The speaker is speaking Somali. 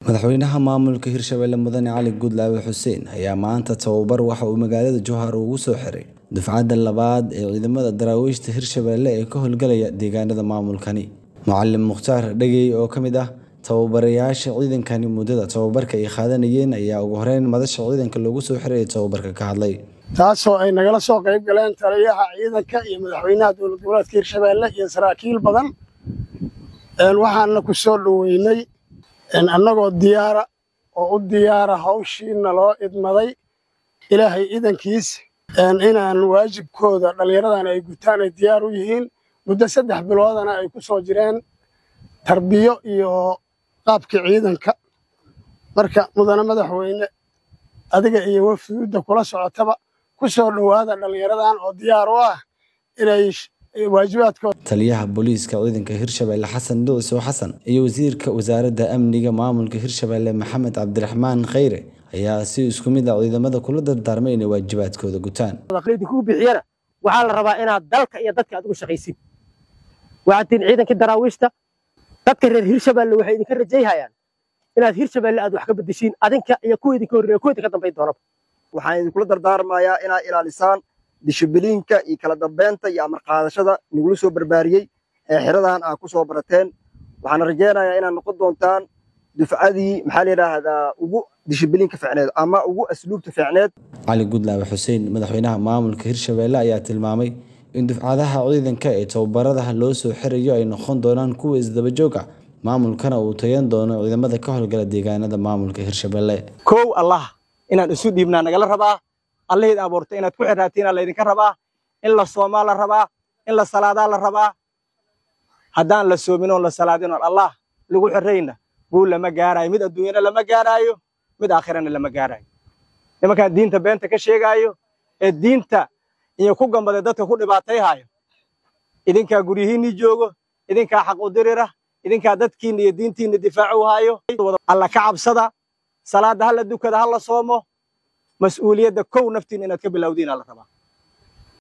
madaxweynaha maamulka hirshabelle mudane cali gudlaawe xuseen ayaa maanta tababar waxa uu magaalada jowhar ugu soo xiray dufcadda labaad ee ciidamada daraawiishta hirshabelle ee ka howlgalaya deegaanada maamulkani macalin mukhtaar dhegey oo ka mid ah tababarayaasha ciidankani muddada tababarka ay qaadanayeen ayaa ugu horeyn madasha ciidanka loogu soo xiray tababarka ka hadlay taasoo ay nagala soo qayb galeen taliyaha ciidanka iyo madaxweynaha dowlad goboleedka hirshabelle iyo saraakiil badan waxaana ku soo dhoweynay annagoo diyaara oo u diyaara hawshiina loo idmaday ilaahay idankiis inaan waajibkooda dhallinyaradan ay gutaan ay diyaar u yihiin muddo saddex biloodana ay ku soo jireen tarbiyo iyo qaabkii ciidanka marka mudane madaxweyne adiga iyo wafduudda kula socotaba ku soo dhowaada dhallinyaradan oo diyaar u ah inay waajibaadkooda taliyaha booliiska ciidanka hirshabelle xasan dhuciso xasan iyo wasiirka wasaaradda amniga maamulka hirshabelle maxamed cabdiraxmaan khayre ayaa si isku mid ah ciidamada kula dardaarmay inay waajibaadkooda gutaan kuu bixiyana waxaa la rabaa inaad dalka iyo dadka aad ugu shaqaysid waxaad tihiin ciidankii daraawiishta dadka reer hirshabelle waxay idinka rajayhayaan inaad hirshabelle aad wax ka bedeshiin adinka iyo kuwa idinka horreeya kuwa idinka dambayn doonaba waxaan idinkula dardaarmayaa inaad ilaalisaan dishibiliinka iyo kala dambeynta iyo amar qaadashada nagula soo barbaariyey ee xeradan aad ku soo barateen waxaana rajaynayaa inaad noqon doontaan dufcadii maxaa la yidhaahdaa ugu dishibiliinka ficneed ama ugu asluubta ficneed cali gudlaawe xuseen madaxweynaha maamulka hirshabelle ayaa tilmaamay in dufcadaha ciidanka ee tababaradaha loo soo xirayo ay noqon doonaan kuwa isdaba joog ah maamulkana uu tayan doono ciidamada ka howlgala deegaanada maamulka hirshabelle kow allah inaan isu dhiibnaa nagala rabaa allahayd abuurtay inaad ku xirraatiinaa laydinka rabaa in la soomaa la rabaa in la salaadaa la rabaa haddaan la soomin oon la salaadin oon allah lagu xirrayna guul lama gaaraayo mid adduunyana lama gaaraayo mid aakhirana lama gaaraayo nimankaan diinta beenta ka sheegaayo ee diinta iyo ku gambaday dadka ku dhibaatayhaayo idinkaa guryihiinnii joogo idinkaa xaq u dirira idinkaa dadkiinna iyo diintiinna difaacu haayo alla ka cabsada salaadda ha la dukada ha la soomo mas-uuliyadda kow naftiinna inaad ka bilowdiinaa la rabaa